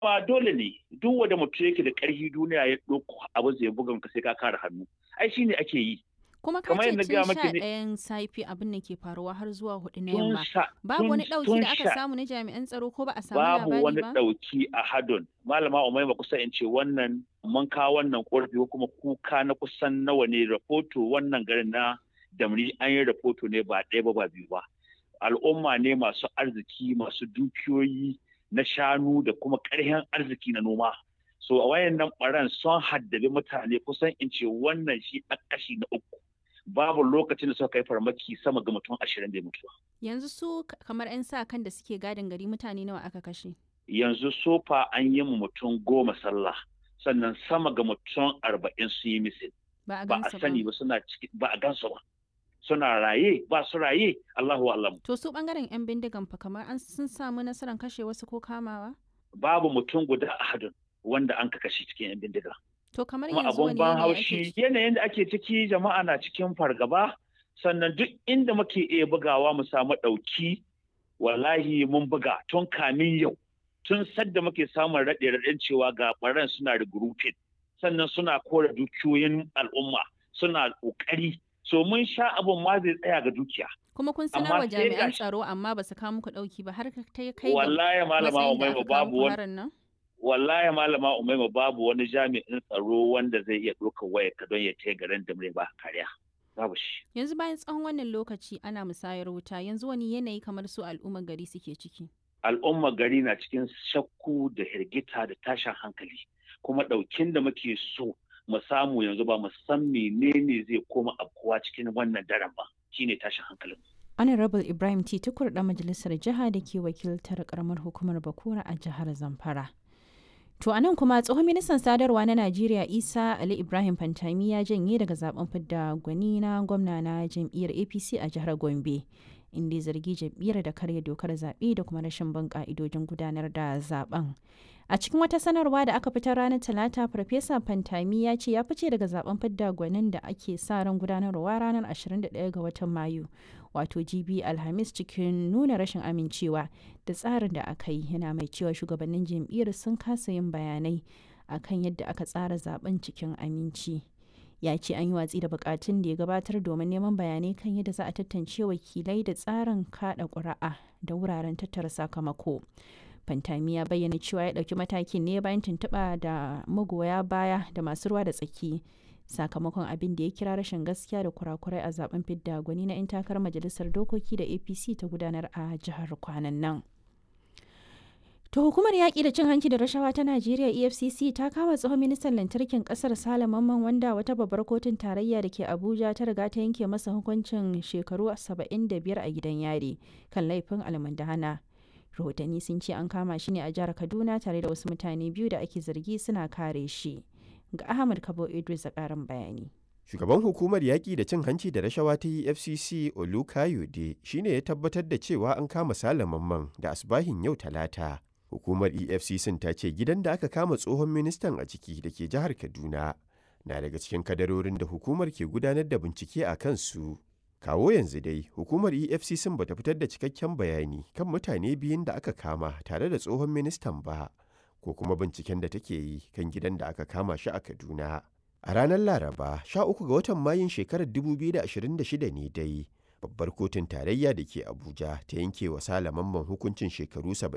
ba dole ne duk wanda mutum yake da ƙarfi duniya ya ɗauko abu zai bugan ka sai ka kare hannu ai shine ake yi kuma ka kamar ce yadda tun gaya sha maki ne- ɗayan safe abin da ke faruwa har zuwa hudu na tun yamma sha babu tun- wani ɗauki tun da aka sha- samu na jami'an tsaro ko ba a samu babu labari wani ba ɗauki a hadon malama umaima kusa in ce wannan mun kawo wannan ƙorafi ko kuma kuka na kusan nawa ne rahoto wannan garin na damri an yi rahoto ne ba ɗaya ba ba biyu ba al'umma ne masu arziki masu dukiyoyi na shanu da kuma ƙarfin arziki na noma so a wayannan ɓaran sun haddabi mutane kusan in ce wannan shi a kashi na uku babu lokacin da suka kai farmaki sama ga mutum ashirin da mutuwa yanzu su k- kamar 'yan sa kan da suke gadin gari mutane nawa aka kashe yanzu sofa an yi mu mutum goma sallah sannan sama ga mutum arba'in sun yi misil ba a ba a gansu sani ba suna ciki ba a gansu ba suna raye ba su raye Allahu alam to su bangaren 'yan bindigan fa kamar an sun samu nasarar kashe wasu ko kamawa babu mutum guda a hadin wanda an kashe cikin yan bindiga to kamar kuma yanzu abun wani ban yanayi ake haushi ciki yanayin da ake ciki jama'a na cikin fargaba sannan duk inda muke iya bugawa mu samu ɗauki wallahi mun buga tun kamin yau tun sadda muke samun raɗe raɗen cewa ga ɓaran suna regrouping sannan suna kore dukiyoyin al'umma suna ƙoƙari so mun sha abun ma zai tsaya ga dukiya kuma kun amma sanar wa sai jami'an gashi- tsaro amma ba su kawo muku ɗauki ba har ka ta kai ga wallahi malama matsayin da umaima aka kawo babu muku wani harin nan wallahi malama umaima babu wani jami'in tsaro wanda zai iya ɗaukar waya ka don ya taya garin da ba kariya babu shi yanzu bayan tsawon wannan lokaci ana musayar wuta yanzu wani yanayi kamar su al'ummar gari suke ciki al'ummar gari na cikin shakku da hirgita da tashin hankali kuma ɗaukin da muke so mu samu yanzu ba mu san menene zai koma afkuwa cikin wannan daren ba shine tashin hankalin honorable ibrahim t tukur da majalisar jiha da ke wakiltar karamar hukumar bakura a jihar zamfara to a nan kuma tsohon ministan sadarwa na najeriya isa ali ibrahim fantami ya janye daga zaben fidda gwani na gwamna na jam'iyyar apc a jihar gombe inda ya zargi jam'iyyar da karya dokar zaɓe da kuma rashin bin ƙa'idojin gudanar da zaben a cikin wata sanarwa da aka fitar ranar talata farfesa fantami ya ce ya fice daga zaben fidda gwanin da ake sa ran gudanarwa ranar 21 ga watan mayu wato gb alhamis cikin nuna rashin amincewa da tsarin da aka yi yana mai cewa shugabannin jam'iyyar sun kasa yin bayanai akan yadda aka tsara zaben cikin aminci ya ce an yi watsi da bukatun da ya gabatar domin neman bayanai kan yadda za a tantance wakilai da tsarin kada ƙuri'a da wuraren tattara sakamako fantami ya bayyana cewa ya ɗauki matakin ne bayan tuntuɓa da magoya baya da masu ruwa da tsaki sakamakon abin da ya kira rashin gaskiya da kurakurai a zaben fidda gwani na 'yan takarar majalisar dokoki da apc ta gudanar a jihar kwanan nan To hukumar yaƙi da cin hanci da rashawa ta Najeriya EFCC ta kama tsohon ministan lantarkin ƙasar Sale Mamman wanda wata babbar kotun tarayya da ke Abuja ta riga ta yanke masa hukuncin shekaru 75 a gidan yari kan laifin almundahana. Rahotanni sun ce an kama shi ne a jihar Kaduna tare da wasu mutane biyu da ake zargi suna kare shi. Ga Ahmad Kabo Idris da ƙarin bayani. Shugaban hukumar yaƙi da cin hanci da rashawa ta EFCC Olukayode shi ne ya tabbatar da cewa an kama Sale Mamman da asbahin yau talata. Hukumar EFCC ta ce gidan da aka kama tsohon ministan a ciki da ke jihar Kaduna na daga cikin kadarorin da hukumar ke gudanar da bincike a kansu. Kawo yanzu dai, hukumar EFCC ba ta fitar da cikakken bayani kan mutane biyun da aka kama tare da tsohon ministan ba, ko kuma binciken da take yi kan gidan da aka kama shi a Kaduna. A ranar Laraba, 13 ga watan Mayun shekarar 2026 ne dai, babbar kotun tarayya da ke Abuja ta yanke wa Sale Mamman hukuncin shekaru